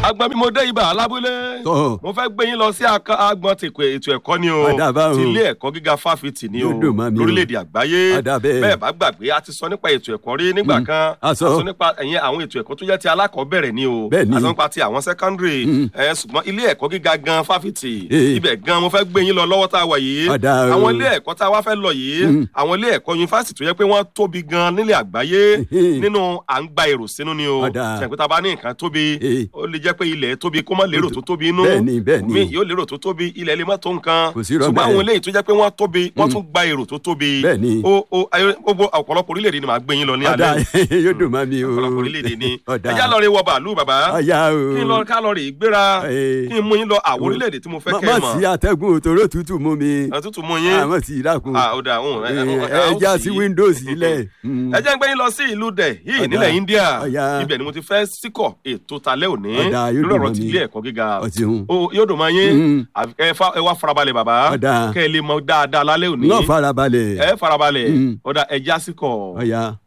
agbọn bí mo dé ibà alábúlé Tọ́. mo fẹ́ gbé yín lọ sí aka- agbọn tèkó ètò ẹ̀kọ́ ni o Ọ̀dà báwo. ti ilé ẹ̀kọ́ gíga fáfitì ni o Yóò dùn mọ́ mi o. lórílẹ̀‐èdè àgbáyé Ọ̀dà bẹ́ẹ̀. bẹ́ẹ̀ bá gbàgbé a ti sọ nípa ètò ẹ̀kọ́ rí nígbà kan A sọ. nípa ẹ̀yìn àwọn ètò ẹ̀kọ́ tó jẹ́ ti alákọ̀ọ́bẹ̀rẹ̀ ni o Bẹ́ẹ̀ ni. a sọ nípa ti àwọn sẹ́kọ́ndìrì ẹ̀ ṣùgbọ́n ilé ẹ̀kọ́ gíga gan fáfitì Eh. ibẹ̀ gan mo fẹ́ gbé yín lọ lọ́wọ́ tá a wà yìí Ọ̀dà o. àwọn ilé ẹ̀kọ́ tá a wá fẹ́ lọ yìí àwọn ilé ẹ̀kọ́ yunifásitì tó yẹ pé wọ́n tóbi gan nílẹ̀ àgbáyé Eh. nínú à ń gba èrò sínú ni o Ọ̀dà. ṣàǹkóta bá ní nǹkan tóbi Eh. ó lè jẹ́ pé ilẹ̀ tóbi kó má lérò tó tóbi inú Bẹ́ẹ̀ni, bẹ́ẹ̀ni. mi yóò lérò tó tóbi ilẹ̀ lè má tó nǹkan Kò sí irọ́ ṣùgbọ́n bẹ́ẹ̀. àwọn eléyìí tó jẹ́ pé wọ́n tóbi wọ́n tún gba èrò tó tóbi Bẹ́ẹ̀ni. ó ó ayé- gbogbo ọ̀pọ̀lọpọ̀ orílẹ̀-èdè ni màá gbé yín lọ ní ọ̀dà alẹ́ yóò dùn mọ́ mi o. ọ̀pọ̀lọpọ̀ orílẹ̀-èdè ni ọ̀dà ẹjá lọ rí wọ bàálù bàbá ọ̀yà o. kí n lọ ká lọ rí gbéra Eh. kí n mú yín lọ àwọn orílẹ̀-èdè tí mo fẹ́ má kẹ́ ẹ má sí mọ̀ atẹ́gùn òtòrò tútù mú mi. àtútù mú yín àmọ́ sí ìdákun. Ah, ó dà, òun, ẹ- ẹ- ẹ- ẹ ó já sì. sí windows ilẹ̀. ẹ jẹ́ ń gbé yín lọ sí ìlú dẹ̀ yìí Ọ̀dà. nílẹ̀ India Ọ̀yà. ibẹ̀ ni mo ti fẹ́ síkọ̀ ètò talẹ́ òní Ọ̀dà, yóò lórí dùn ọ̀rọ̀ mọ́ ti mi. ilé ẹ̀kọ́ gíga Ọ̀tún. Ó, yóò dùn mọ́ yín Mm. Àfi- ẹ fa- ẹ wá farabalẹ̀ bàbá Ọ̀dà. kẹ́ ẹ lè mọ dáadáa lálẹ́ òní náà farabalẹ̀. ẹ farabalẹ̀ Mm. ọ̀dà ẹ já síkọ̀. ọ̀yà.